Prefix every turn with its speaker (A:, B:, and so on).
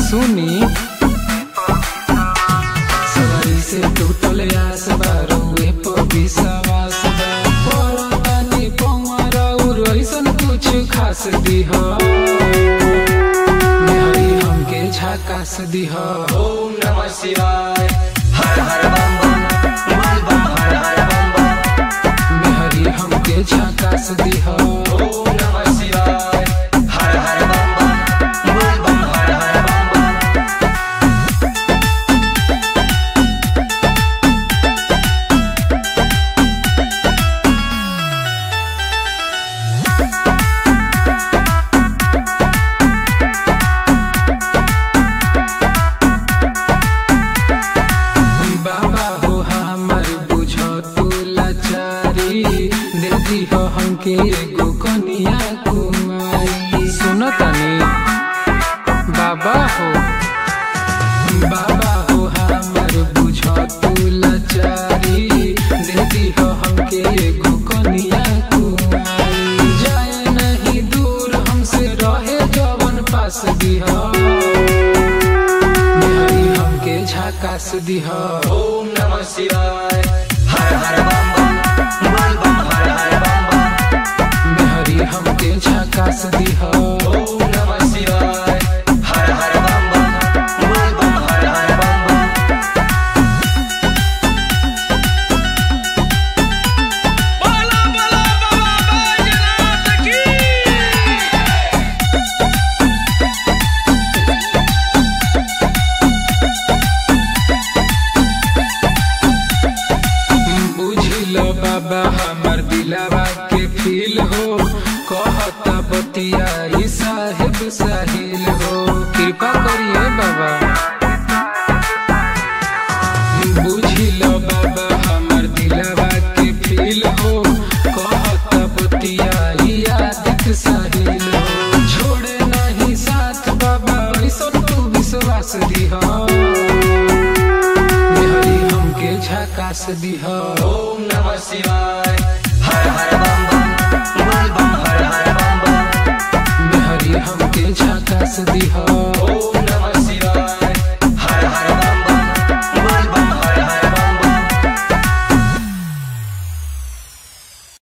A: सुनी सवारी से टूटल आस बा रउए पर विश्वास बा परतानी पौवा और ऐसन कुछ खास दिह मेहरी हमके झकास दिह
B: ओम नमः शिवाय हर हर बम बम बोल बम हर हर बम बम
A: मेहरी हमके झकास दिह
B: ओम नमः शिवाय हर हर बम बम बोल बम हर हर बम बम
A: बाबा हो हमर बुझ तू लाचारी दे दिह हमके एगो कनिया कुमारी सुन तनी बाबा हो बाबा हो हमर बुझ तू लाचारी दे दिह हमके एगो कनिया कुमारी जाए नहीं दूर हमसे रहे जवन पास दिह मेहरी हमके झकास दिह
B: ओम नमः शिवाय हर हर बम बम बोल बम हर हर बम बम
A: मेहरी हमके झकास दिह
B: ओम नमः शिवाय हर हर बम बम बोल बम हर हर बम बम
C: बोला बोला बाबा बैजनाथ की
A: बुझिल बाबा हमर दिलावा के फील हो कहता बतिया ई साहेब साहिल हो कृपा करिए बाबा बुझिल बाबा हमर दिलावा के फील हो कहता बतिया ई आदित साहिल हो छोड़े नहीं साथ बाबा ऐसन तू विश्वास दिहा मेहरी हमके झकास दिह
B: ओम नमः शिवाय हर हर बम बम बोल बम हर हर बम बम
A: मेहरी हमके झकास दिह